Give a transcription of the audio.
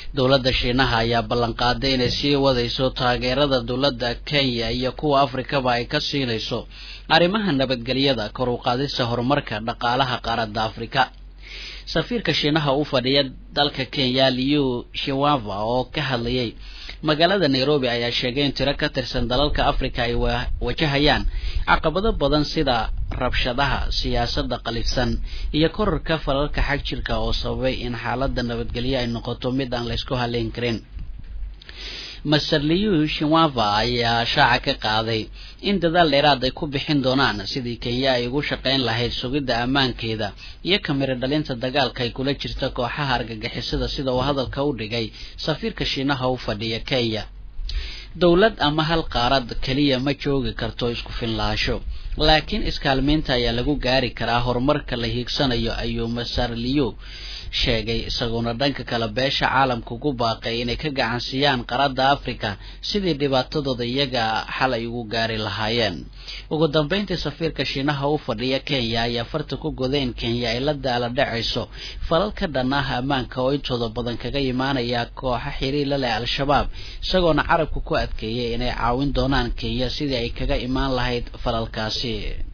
dowladda shiinaha ayaa ballanqaaday inay sii wadayso taageerada dowladda kenya iyo kuwa afrikaba ay ka siinayso arrimaha nabadgelyada kor u qaadista horumarka dhaqaalaha qaaradda afrika safiirka shiinaha u fadhiya dalka kenya liu shiwava oo ka hadlayay magaalada nairobi ayaa sheegay in tiro ka tirsan dalalka africa ay wajahayaan caqabado badan sida rabshadaha siyaasadda qalifsan iyo korarka falalka xag jirka oo sababay in xaaladda nabadgelyo ay noqoto mid aan laysku haleyn karin master liu shiwava ayaa shaaca ka qaaday in dadaal dheeraad ay ku bixin doonaan sidii kenya ay ugu shaqayn lahayd sugidda ammaankeeda iyo kamiro dhalinta dagaalka ay kula jirta kooxaha argagixisada sida uu hadalka u dhigay safiirka shiinaha u fadhiya kenya dowlad ama hal qaarad keliya ma joogi karto isku finlaasho laakiin iskaalmeynta ayaa lagu gaari karaa horumarka la hiigsanayo ayuu master liu sheegay isagoona dhanka kale beesha caalamka ugu baaqay inay ka gacansiiyaan qaradda africa sidii dhibaatadooda iyaga xal ay ugu gaari lahaayeen ugu dambeyntii safiirka shiinaha u fadhiya kenya ayaa farta ku goday in kenya ay la daala dhacayso falal ka dhan ah ammaanka oo intooda badan kaga imaanaya kooxa xiriir la leh al-shabaab isagoona carabka ku adkeeyay inay caawin doonaan kenya sidii ay kaga imaan lahayd falalkaasi